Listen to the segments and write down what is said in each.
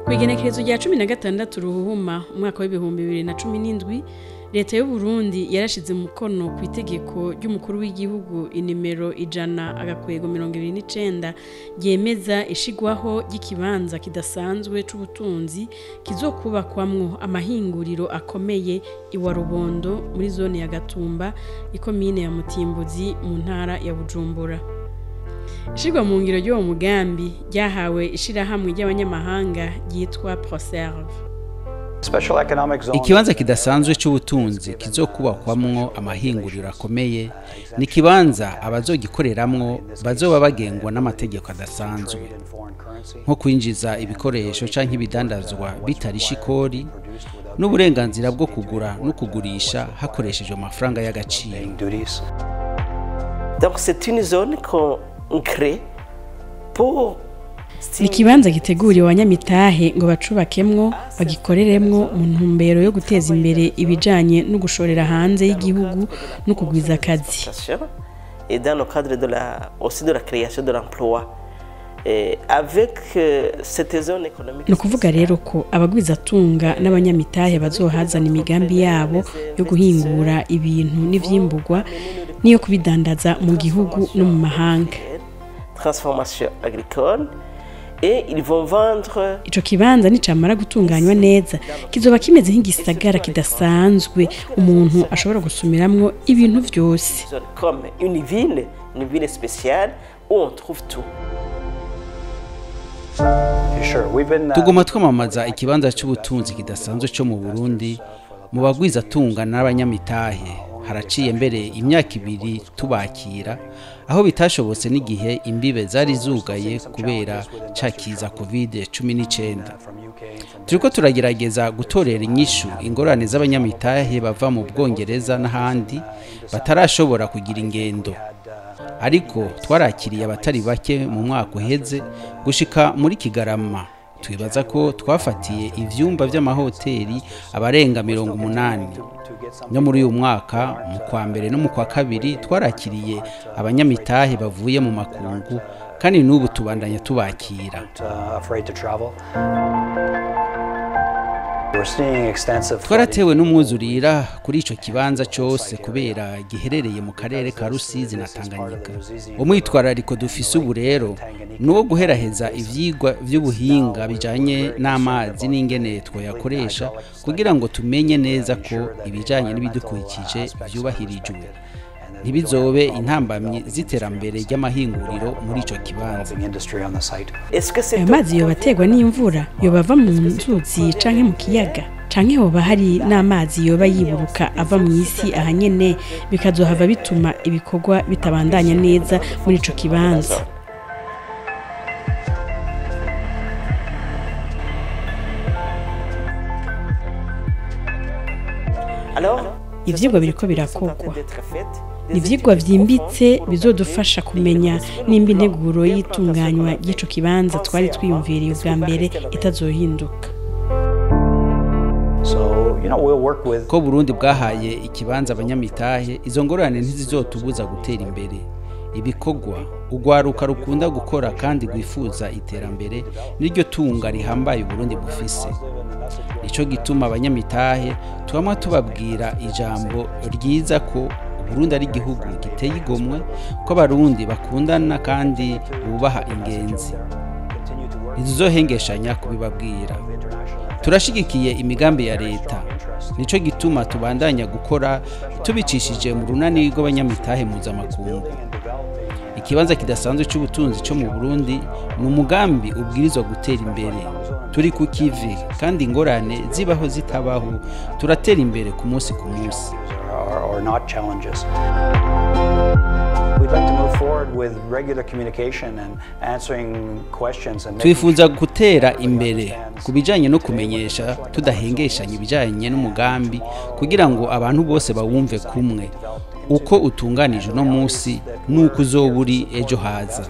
ku igenekerezo rya cumi na gatandatu ruhuhuma umwaka w'ibihumbi bibiri na cumi n'indwi leta y'u Burundi yarashize umukono ku itegeko ry'umukuru w'igihugu inimero ijana agakwego mirongo ibiri n'icenda ryemeza ishigwaho ry'ikibanza kidasanzwe c'ubutunzi kizokubakwamwo amahinguriro akomeye iwa rubondo muri zone ya gatumba ikomine ya mutimbuzi mu ntara ya bujumbura ishirwa mu ngiro ry'uwo mugambi ryahawe ishirahamwe ry'abanyamahanga ryitwa proserve ikibanza kidasanzwe c'ubutunzi kizokubakwamwo amahinguriro akomeye ni ikibanza abazogikoreramwo bazoba bagengwa n'amategeko adasanzwe nko kwinjiza ibikoresho canke ibidandazwa bitarisha ikori n'uburenganzira bwo kugura no kugurisha hakoreshejwe amafaranga y'agaciro Donc c'est une zone qu'on crée pour ni ikibanza giteguriwe abanyamitahe ngo bacubakemwo bagikoreremwo mu ntumbero yo guteza imbere ibijanye no gushorera hanze y'igihugu no kugwiza akazi et dans le cadre de la, aussi de la création de l'emploi. Et avec euh, cette zone économique ni ukuvuga rero ko abagwizatunga n'abanyamitahe bazohazana imigambi yabo yo guhingura ibintu n'ivyimburwa n'iyo kubidandaza mu gihugu no mu mahanga transformation agricole et ils vont vendre ico kibanza nicamara gutunganywa neza kizoba kimeze nk'igisagara kidasanzwe umuntu ashobora gusumiramwo ibintu vyose comme une ville, une ville spéciale où on trouve tout. tuguma twamamaza ikibanza c'ubutunzi kidasanzwe co mu burundi mu bagwizatunga n'abanyamitahe haraciye mbere imyaka ibiri tubakira aho bitashobotse n'igihe imbibe zari zugaye kubera ca kiza covid cumi n'icenda turiko turagerageza gutorera inyishu ingorane z'abanyamitahe bava mu bwongereza n'ahandi batarashobora kugira ingendo ariko twarakiriye abatari bake mu mwaka uheze gushika muri kigarama twibaza ko twafatiye ivyumba vy'amahoteli abarenga mirongo umunani no muri uyu mwaka mu kwa mbere no mu kwa kabiri twarakiriye abanyamitahe bavuye mu makungu kandi n'ubu tubandanya tubakira twaratewe n'umwuzurira kuri ico kibanza cose kubera giherereye mu karere ka rusizi na tanganyika umwitwarariko dufise ubu rero ni uwo guheraheza ivyigwa vy'ubuhinga bijanye n'amazi n'ingene twoyakoresha kugira ngo tumenye neza ko ibijanye n'ibidukikije vyubahirijwe ntibizobe intambamyi z'iterambere ry'amahinguriro muri ico kibanza Est-ce que c'est ayo mazi yoba aterwa n'imvura yoba ava mu nzuzi canke mu kiyaga canke hoba hari n'amazi yoba yiburuka ava mu isi ahanyene bikazohava bituma ibikorwa bitabandanya neza muri ico kibanza alors ivyigwa biriko birakogwa ni ivyigwa vyimbitse bizodufasha kumenya nimba integuro y'itunganywa ry'ico kibanza twari twiyumviriye ubwa mbere itazohinduka ko burundi bwahaye ikibanza abanyamitahe izo ngorane ntizizotubuza gutera imbere ibikorwa urwaruka rukunda gukora kandi rwifuza iterambere niryo tunga rihambaye uburundi bufise nico gituma abanyamitahe tubamwa tubabwira ijambo ryiza ko uburundi ari igihugu giteye igomwe ko abarundi bakundana kandi bubaha ingenzi ntizizohengeshanya kubibabwira turashigikiye imigambi ya leta nico gituma tubandanya gukora tubicishije mu runani rw'abanyamitahe mpuzamakungu ikibanza kidasanzwe c'ubutunzi co mu burundi ni umugambi ubwirizwa gutera imbere turi ku kivi kandi ingorane zibaho zitabaho turatera imbere ku munsi ku munsi are not challenges. We'd like to move forward with regular communication and answering questions and making twifuza gutera imbere ku bijanye no kumenyesha tudahengeshanya ibijanye n'umugambi kugira ngo abantu bose bawumve kumwe uko utunganije uno munsi n'uko uzoba uri ejo haza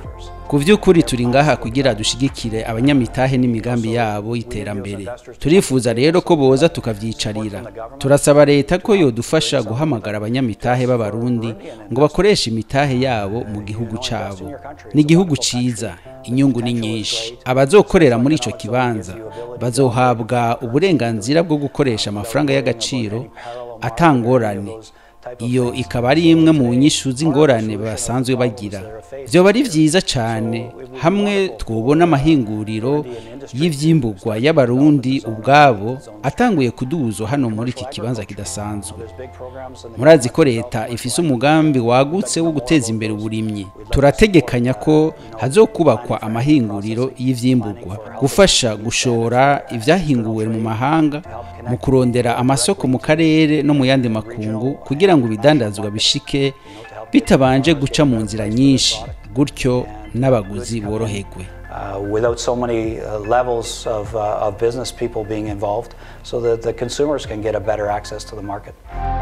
ku by'ukuri turi ngaha kugira dushigikire abanyamitahe n'imigambi yabo y'iterambere turifuza rero ko boza tukavyicarira turasaba leta ko yodufasha guhamagara abanyamitahe b'abarundi ngo bakoreshe imitahe yabo mu gihugu cabo ni igihugu ciza inyungu ni nyinshi abazokorera muri ico kibanza bazohabwa uburenganzira bwo gukoresha amafaranga y'agaciro atangorane iyo ikaba ari imwe mu nyishu z'ingorane basanzwe bagira byoba ari byiza cyane hamwe twubona amahinguriro y'ivyimburwa y'abarundi ubwabo atanguye kuduzwa hano muri iki kibanza kidasanzwe murazi ko leta ifise umugambi wagutse wo guteza imbere uburimyi turategekanya ko hazokubakwa amahinguriro y'ivyimburwa gufasha gushora ivyahinguwe mu mahanga mu kurondera amasoko mu karere no mu yandi makungu kugira ngo ibidandazwa bishike bitabanje guca mu nzira nyinshi gutyo n'abaguzi boroherwe uh, without so many uh, levels of, uh, of business people being involved so that the consumers can get a better access to the market.